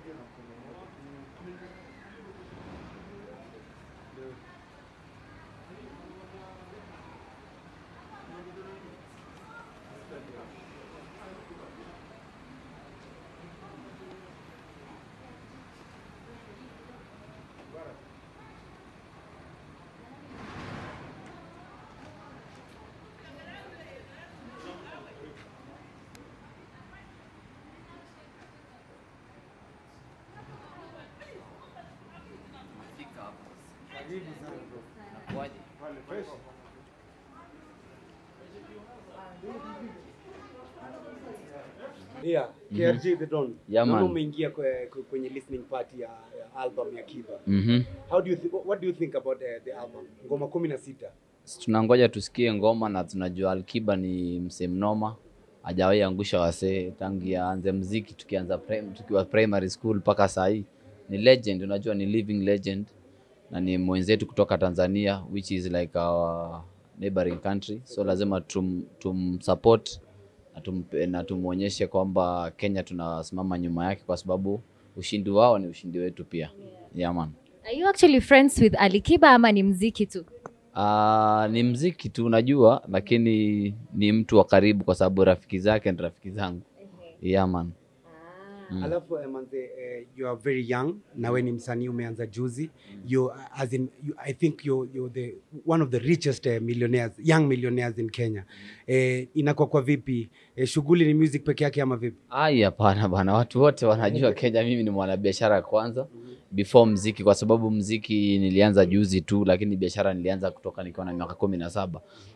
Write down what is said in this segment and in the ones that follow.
Yeah, KRG the Don. Yeah, Naona man. umeingia kwe- kwe- kwenye listening party ya, ya album ya Kiba. Mhm. How do you thi- what do you think about the, the album? Ngoma 16. tunangoja tusikie ngoma na tunajua Alkiba ni msee mnoma, hajawahi angusha wasee tangia aanze mziki tukianza prim, tukiwa primary school mpaka saa hii ni legend, unajua ni living legend na ni mwenzetu kutoka Tanzania which is like our neighboring country, so lazima tum, tumsupport na, tum, na tumwonyeshe kwamba Kenya tunasimama nyuma yake kwa sababu ushindi wao ni ushindi wetu pia. Yeah, man. Are you actually friends with Alikiba ama ni mziki tu? Uh, ni mziki tu unajua, lakini ni mtu wa karibu kwa sababu rafiki zake ni rafiki zangu. Yeah, man. Mm. Alafu eh, manze eh, you are very young na we ni msanii umeanza juzi. You as in you, I think you you're the one of the richest eh, millionaires, young millionaires in Kenya. Eh, inakuwa kwa vipi? Eh, shughuli ni music peke yake ama vipi? Ai, hapana bana, watu wote wanajua Kenya mimi ni mwanabiashara kwanza before mziki, kwa sababu mziki nilianza juzi tu, lakini biashara nilianza kutoka nikiwa na miaka kumi na saba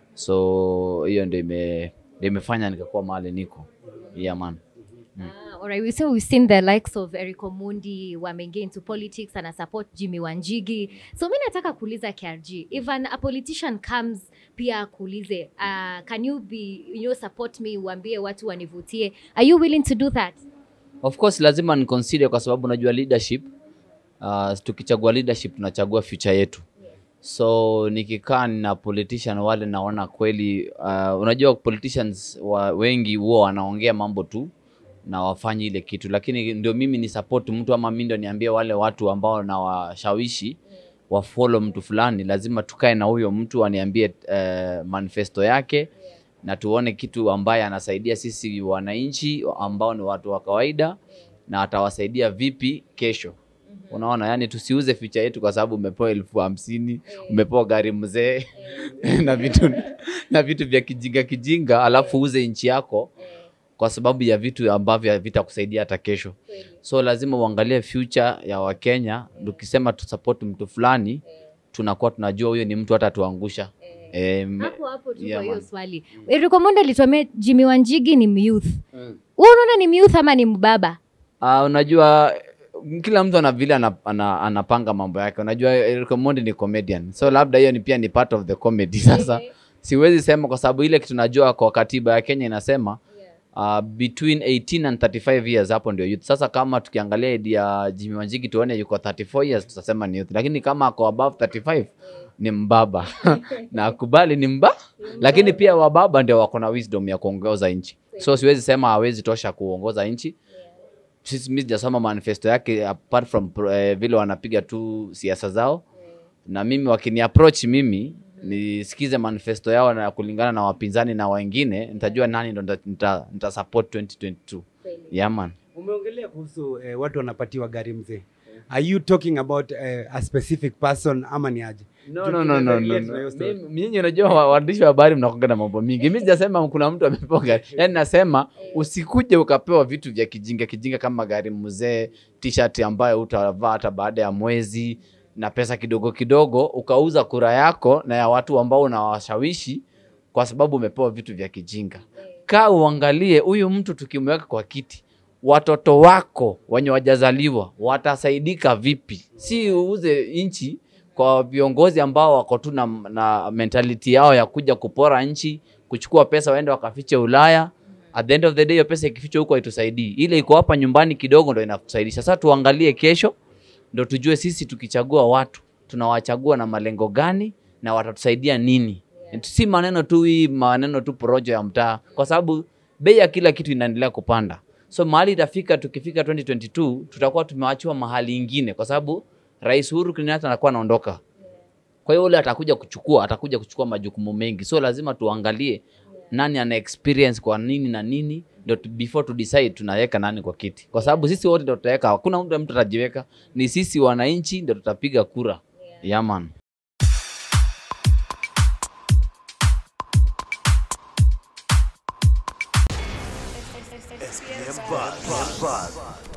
so hiyo ndio ime ndio imefanya nikakuwa mahali niko. Yeah, man. Ah, alright. We say we've seen the likes of Eric Omondi wameingia into politics and support Jimmy Wanjigi. So mi nataka kuuliza KRG, if an, a politician comes pia kuulize, uh, can you be, you know, support me, uambie watu wanivutie. Are you willing to do that? Of course lazima ni consider kwa sababu unajua leadership uh, tukichagua leadership tunachagua future yetu. So nikikaa na politician wale naona kweli uh, unajua politicians wa, wengi huwa wanaongea mambo tu na wafanye ile kitu, lakini ndio mimi ni support mtu ama mimi ndio niambie wale watu ambao nawashawishi wafollow mtu fulani, lazima tukae na huyo mtu aniambie uh, manifesto yake na tuone kitu ambaye anasaidia sisi wananchi ambao ni watu wa kawaida na atawasaidia vipi kesho. Unaona, yani tusiuze ficha yetu kwa sababu umepewa elfu hamsini umepewa gari mzee na vitu na vitu vya kijinga kijinga, alafu uze nchi yako kwa sababu ya vitu ambavyo havitakusaidia hata kesho. So lazima uangalie future ya Wakenya. Tukisema tusupport mtu fulani, tunakuwa tunajua huyo ni mtu hata tuangusha. Em, Hapo hapo tu Yeah, kwa hiyo man. swali. Eric Omondi alituambia Jimmy Wanjigi ni myouth. Wewe unaona ni myouth ama ni mbaba? Uh, unajua kila mtu ana vile ana, ana, anapanga mambo yake. Unajua Eric Omondi ni comedian, so labda hiyo ni pia ni part of the comedy. Sasa siwezi sema kwa sababu ile kitu najua kwa katiba ya Kenya inasema uh, between 18 and 35 years, hapo ndio youth. Sasa kama tukiangalia idi ya Jimmy Wanjigi tuone yuko 34 years, tutasema ni youth, lakini kama ako above 35 ni mbaba na kubali ni mba, lakini pia wababa ndio wako na wisdom ya kuongoza nchi, so siwezi sema hawezi tosha kuongoza nchi sisi mi sijasoma manifesto yake apart from uh, vile wanapiga tu siasa zao na mimi wakini approach mimi nisikize manifesto yao na kulingana na wapinzani na wengine nitajua nani ndo nita, nita, nita support 2022 yeah man Umeongelea kuhusu eh, watu wanapatiwa gari mzee. Are you talking about eh, a specific person ama ni aje? No, no, no, no, no, no. Mimi- Nyinyi unajua wa- waandishi wa habari mnakuanga na mambo mingi. Mimi sijasema kuna mtu amepewa gari. Yaani nasema usikuje ukapewa vitu vya kijinga kijinga kama gari mzee, t-shirt ambayo utavaa hata baada ya mwezi na pesa kidogo kidogo ukauza kura yako na ya watu ambao unawashawishi kwa sababu umepewa vitu vya kijinga. Kaa uangalie huyu mtu tukimweka kwa kiti watoto wako wenye wajazaliwa watasaidika vipi? Si uuze nchi kwa viongozi ambao wako tu na, na mentality yao ya kuja kupora nchi, kuchukua pesa waende wakafiche Ulaya. At the end of the day, hiyo pesa ikifichwa huko haitusaidii. Ile iko hapa nyumbani kidogo ndo inakusaidia. Sasa tuangalie kesho, ndo tujue sisi tukichagua watu tunawachagua na malengo gani na watatusaidia nini. Si maneno tu hii maneno tu porojo ya mtaa, kwa sababu bei ya kila kitu inaendelea kupanda. so mahali itafika tukifika 2022 tutakuwa tumewachiwa mahali ingine kwa sababu rais uhuru kenyatta anakuwa anaondoka kwa hiyo ule atakuja kuchukua atakuja kuchukua majukumu mengi so lazima tuangalie nani ana experience kwa nini na nini ndio tu- before to decide tunaweka nani kwa kiti kwa sababu sisi wote ndio tutaweka hakuna mtu mtu atajiweka ni sisi wananchi ndio tutapiga kura yaman SPM Buzz.